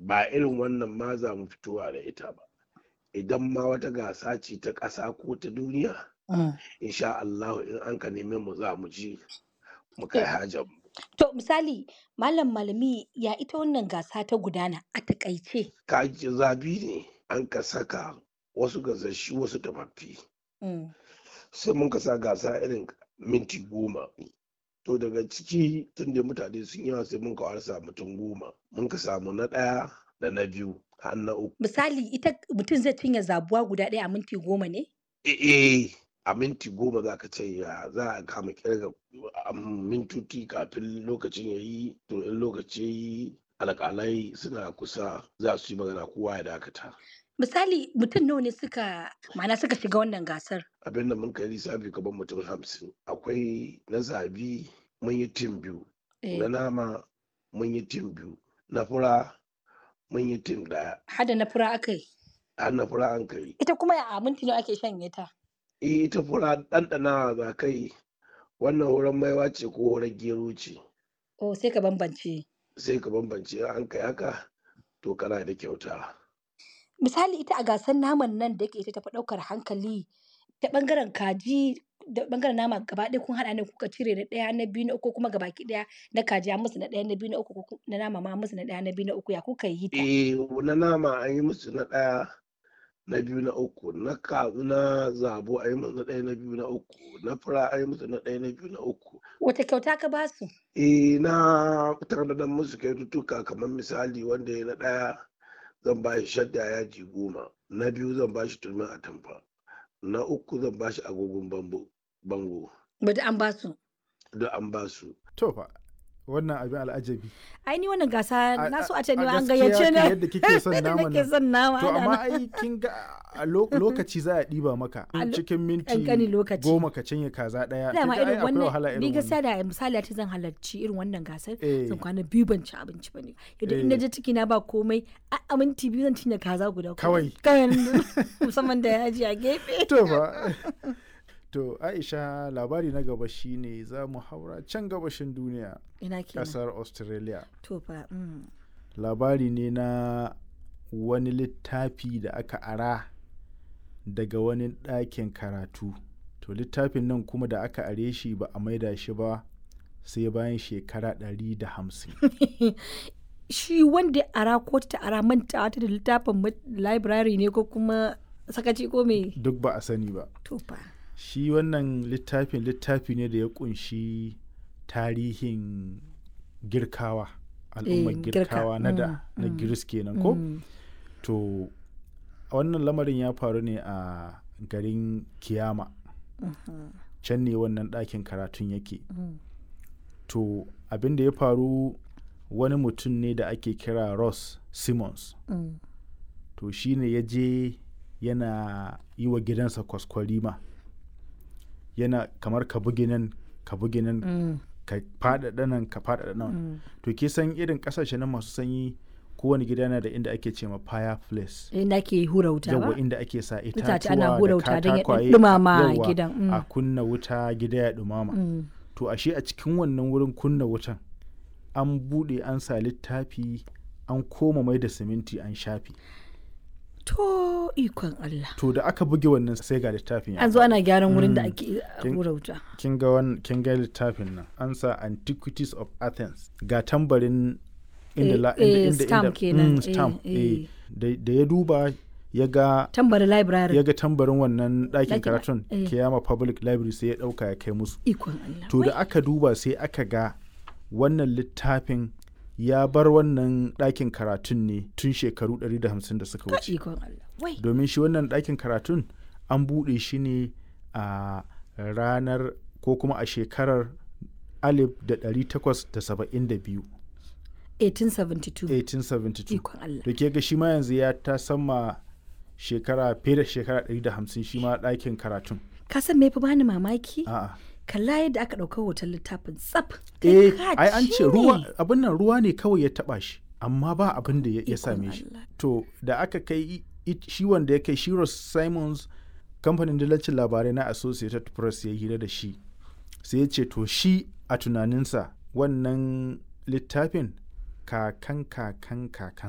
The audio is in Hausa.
ba irin wannan ma za mu fitowa da ita ba idan ma wata gasa ce ta ƙasa ko ta duniya insha Allah in an ka neme mu za mu ji mu kai hajar mu To misali malam malami ya ita wannan gasa ta gudana a takaice. kaji zabi ne an ka saka wasu gasashi wasu tafaffi Mm. sai mun ka sa gasa irin minti goma to daga ciki tun da mutane sun yawa sai mun ka warsa mutum goma mun ka samu na ɗaya da na biyu har na uku Misali ita mutum zai cinye zabuwa guda ɗaya a minti goma ne? eh a minti goma za ka ce ya za a kama kirga a mintoci kafin lokacin ya yi to in lokaci ya yi alƙalai suna kusa za su yi magana kowa ya dakata Misali mutum nawa ne suka ma'ana suka shiga wannan gasar? abin da mun kai lissafi gaban mutum hamsin akwai na zabi mun yi tim biyu Eh, na nama mun yi tim biyu na fura mun yi tim ɗaya Hada na fura aka yi. har na fura an kai Ita kuma a minti nawa ake shanye ta? eh ita fura ɗanɗana za kai wannan horon maiwa ce ko horon gero ce Oh sai ka bambance. sai ka bambance in an kai haka to kana da kyauta Misali ita a gasar naman nan da yake ita tafi ɗaukar hankali ta ɓangaren kaji da ɓangaren nama gaba ɗaya kun haɗa ne kuka cire na ɗaya na biyu na uku kuma gabaki ɗaya na kaji an musu na ɗaya na biyu na uku ko ku- na nama ma an musu na ɗaya na biyu na uku ya kuka yi ta? eh na nama an yi musu na ɗaya na biyu na uku na ka na zabo an yi musu na ɗaya na biyu na uku na fura an yi musu na ɗaya na biyu na uku Wata kyauta ka ba su? eh na tanadar musu kyaututtuka kamar misali wanda ya na ɗaya zan ba shi shadda yaji goma na biyu zan ba shi turmin atamfa na uku zan ba shi agogon bambo bango Bada an ba su. duk an ba su To fa wannan abin al'ajabi. Ai ni wannan gasa A- na so a- a ce ni a ma an gaskiya gayyace kan ni. yadda kike son Yadda naman nake nan. son nama. To ana amma nan. ai kin ga a lo- lokaci za a ɗiba maka A lo- cikin minti ƙanƙanin lokaci. goma ka cinye kaza ɗaya. kin Dama ga ai irin akwai wahala wannan irin ni wannan. gaskiya da misali a ce zan halarci irin wannan gasar Eh. zan kwana biyu ban ci abinci ba ne yadda in Eh. je ciki na ba komai a a minti biyu zan cinye kaza guda ko- Kawai. kawai musamman da yaji a gefe To fa. To Aisha labari na gaba shine za mu haura can gabashin duniya ina kenan ƙasar Australia. to fa mm. labari ne na wani littafi da aka ara daga wani ɗakin karatu to littafin nan kuma da aka are shi ba a maida shi ba sai bayan shekara 150 shi wanda ya ara ko ta ara manta ta da littafin ma- library ne ko kuma sakaci ko me duk ba a sani ba to fa shi wannan littafin littafi ne da ya kunshi tarihin girkawa al'ummar Eh, girka, girkawa na da mm, na mm, giris kenan ko Mm. to wannan lamarin ya faru ne a garin kiyama can ne wannan ɗakin karatun yake Mm. to abin da ya faru wani mutum ne da ake kira ross simmons Mm. to shi ne ya je yana yi wa gidansa kwaskwarima yana kamar ka bugi nan ka bugi nan Mm. ka faɗaɗa nan ka faɗaɗa nan Mm. to ke san irin ƙasashe na masu sanyi kowane gida na da inda ake ce ma fireplace inda ke hura wuta yawa ba inda ake sa Itace itatuwa ana hura da wuta don ya katakwaye ɗumama yawa, gidan, mm. a kunna wuta gida ya ɗumama Mm. to ashe a cikin wannan wurin kunna wutan an buɗe an sa littafi an koma mai da siminti an shafi to ikon Allah to da aka buge wannan sai ga littafin ya an zo faɗi. ana gyaran wurin da Mm. ake Kin- hura wuta kin ga wan kin ga littafin nan an sa antiquities of athens ga tambarin inda Eh, la, eh, inda, inda, stamp inda kenan, mm, stamp eh, eh. eh. Da, da ya duba ya ga tambari library ya ga tambarin wannan ɗakin Ɗakin- karatun eh. kiyama public library sai ya ɗauka ya kai musu ikon Allah to da Wai, aka duba sai aka ga wannan littafin ya bar wannan ɗakin karatun ne tun shekaru 150 da suka ka wuce ikon Allah wai domin shi wannan ɗakin karatun an buɗe shi ne a ranar ko kuma a shekarar 1872 1872 1872 ikon Allah da ke ga shi ma yanzu ya ta sama shekara fiye da shekara 150 shi ma ɗakin karatun ka san me fi bani mamaki a'a kalla yadda aka ɗauka hoton littafin tsaf eh Kai ka ai an ci ce ruwa ne. abin nan ruwa ne kawai ya taba shi amma ba abin da ya ya Ikon same shi Allah. to da aka kai i- i- shi wanda ya kai shi Ross Simons kamfanin dillacin labarai na Associated Press ya hira da shi sai ya ce to shi a tunaninsa wannan littafin kakan kakan kakan